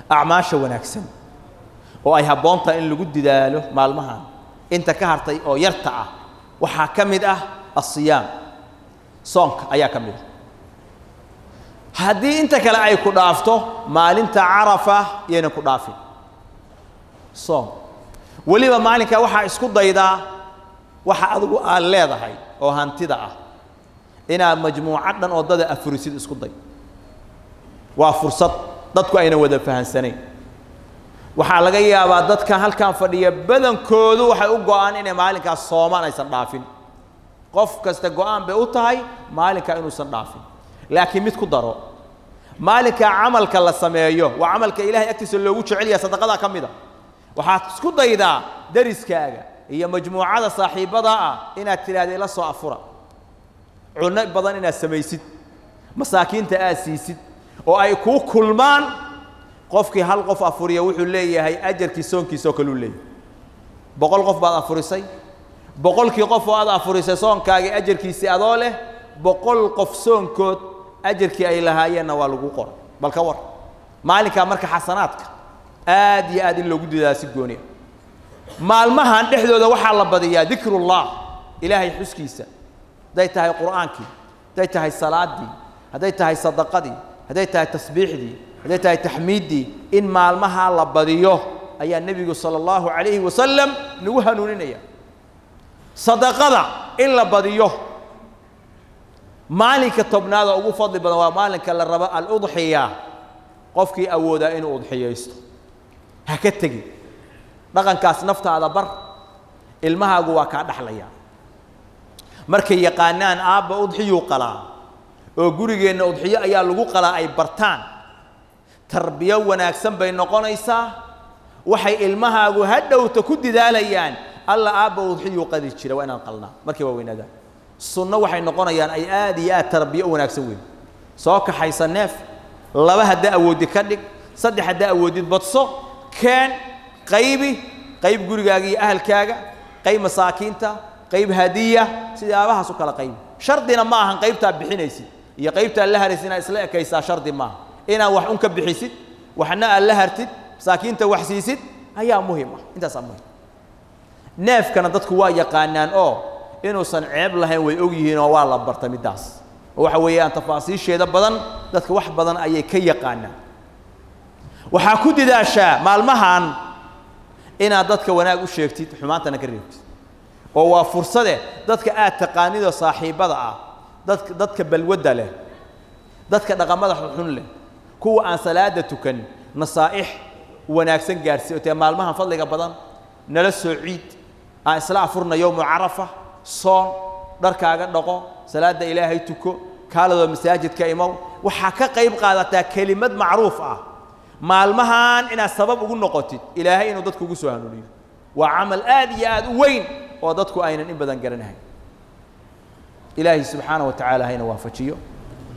acmaasha wanaagsan oo ay habboon tahay in lagu didaalo maalmahan inta ka hartay oo yarta ah waxaa ka mid ah asiyaam soonka ayaa ka mid ah haddii inta kale ay ku dhaafto maalinta carafa yaynan ku dhaafin soom weliba maalinkaa waxaa isku daydaa waxa adigu aad leedahay oo hantida ah inaad majmuucad dhan oo dada afurisid isku day waa fursad dadku ayna wada fahansanayn waxaa laga yaabaa dadka halkan fadhiya badankoodu waxay u go'aan inay maalinkaas soomaan aysan dhaafin qof kasta go'aan bay u tahay maalinkaa inuusan dhaafin laakiin mid ku daro maalinkaa camalka la sameeyo waa camalka ilahay agtiisa loogu jecel yahay sadaqadaa ka mid a waxaad isku daydaa dariskaaga iyo majmuucada saaxiibbada ah inaad tidhaahda ila soo afura cunno badan inaad samaysid masaakiinta aad siisid oo ay kuu kulmaan qofkii hal qof afuriya wuxuu leeyahay ajarkii soonkiisa oo kale uu leeyahay boqol qof baad afurisay boqolkii qof oo aad afurisay soonkaagii ajarkiisii adoo leh boqol qof soonkood ajarkii ay lahaayeenna waa lagu qoray bal ka war maalinkaa marka xasanaadka aad iyo aad in loogu dadaa si gooniya maalmahan dhexdooda waxaa la badiyaa dikrullah ilaahay xuskiisa hadday tahay qur'aankii hadday tahay salaaddii hadday tahay sadaqadii hadday tahay tasbiixdii hadday tahay taxmiiddii in maalmahaa la badiyo ayaa nebigu sala allahu calayhi wasalam nagu hanuuninaya sadaqada in la badiyo maalinka tobnaad oo ugu fadli badan waa maalinka la rabo aludxiya qofkii awoodaa inuu udxiyaysto ha ka tegin dhaqankaas naftaada bar ilmahaagu waa kaa dhaxlaya markay yaqaanaan aabba udxiyuu qalaa oo gurigeenna udxiyo ayaa lagu qalaa ay bartaan tarbiyo wanaagsan bay noqonaysaa waxay ilmahaagu hadhowta ku didaalayaan alla aabba udxiyuu qadi jira waa inaan qalnaa markay waa weynaadaan sunno waxay noqonayaan ay aad iyo aad tarbiyo u wanaagsan weyn soo kaxaysa neef laba haddaa awoodid ka dhig saddex haddaa awoodid badso keen qaybi qayb gurigaaga iyo ahalkaaga qayb masaakiinta qayb hadiya sidaabahaas u kala qaybi shardina ma ahan qaybtaa bixinaysid iyo qaybtaa la haraysid inaad isla ekaysaa shardi maaha inaad wax un ka bixisid waxna aad la hartid masaakiinta wax siisid ayaa muhim ah intaasaa muhim neefkana dadku waa yaqaanaan oo inuusan ceeb lahayn way og yihiin oo waa la barta middaas oo waxa weeyaan tafaasiisheeda badan dadka wax badan ayay ka yaqaanaan waxaa ku didaashaa maalmahan inaad dadka wanaag u sheegtid xumaantana ka reebtid oo waa fursade dadka aad taqaanidoo saaxiibbada ah dadka dadka balwadda leh dadka dhaqamada xunxun leh kuwa aan salaada tukan nasaa'ix wanaagsan gaarsiiy oo tee maalmahan fadliga badan nala soo ciid aan isla afurna yowmu carafa soon dharkaaga dhaqo salaadda ilaahay tuko kaaladoo masaajidka imow waxaa ka qayb qaadataa kelimad macruuf ah maalmahan inaad sabab ugu noqotid ilaahay inuu dadku ugu soo hanuuniyo waa camal aad iyo aad u weyn oo dadku aynan in badan garanahayn ilaahay subxaana wa tacaala hayna waafajiyo